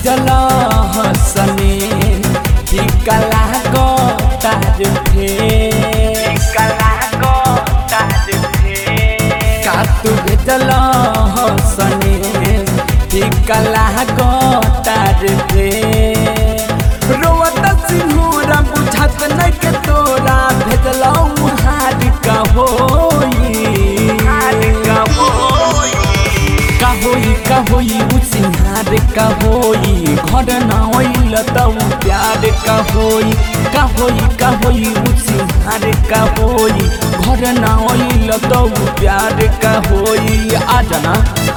भेजल हसने टिका लागो तार फे का तू भेजल हसने टिका लागो तार फे रोवत सिंहरा बुझत नहीं के तोरा भेजल हार का होई का होई का होई उ सिंहार का होई घर न होइल त उ प्यार का होई का होई का होई उ सिंहार का होई घर न होइल त उ प्यार का होई आ जाना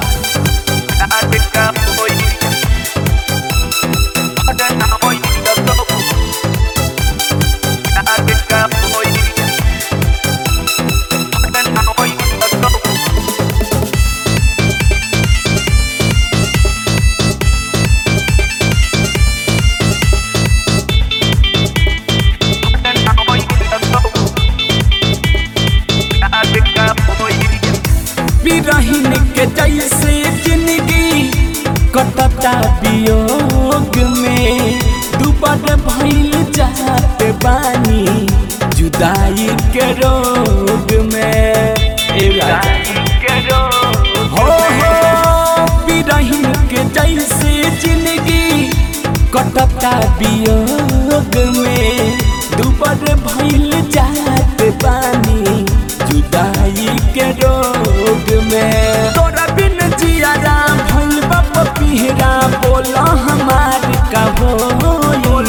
बिरहिन के जैसे जिंदगी कटता वियोग में दुबर भइल जात बानी जुदाई के रोग में ए राजा हो हो बिरहिन के जैसे जिंदगी कटता वियोग में दुबर भइल जात बानी जुदाई के रोग में तोरा बिन जियारा भइल बाप पिहरा बोला हमार का होई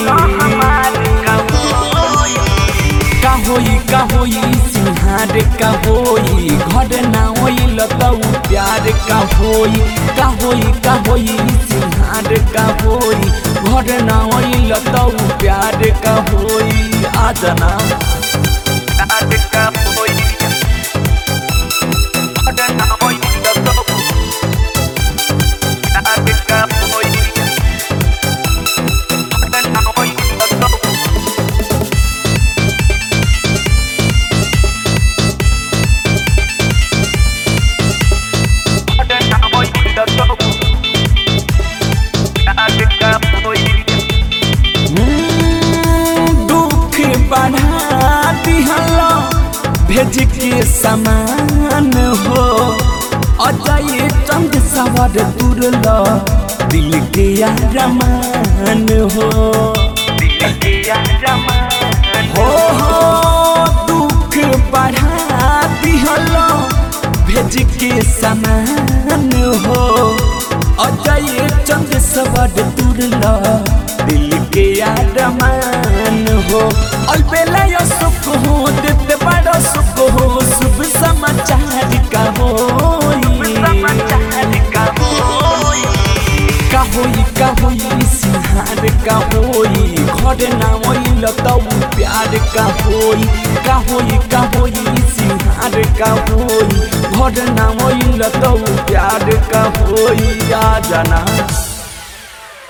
का होई का होई सिंहार का होई घर ना होइल त उ प्यार का होई का होई का होई सिंहार का होई घर ना होइल त उ प्यार का होई आ जाना हम्म, दुख बढ़ा दिहल भेज के समान हो अजय चंद सवर तुरल दिल के रमान हो हो हो दुख बढ़ा दिहल भेज के समान हो अजय चंद सवर तुरल दिल के आरमान हो अलबेला सुख हो देते बड़ा सुख हो शुभ समाचार का होई का होई का होई सिंहार का होई घर ना होइल त उ प्यार का होई का होई का होई सिंहार का होई घर ना होइल त उ प्यार का होई आ जाना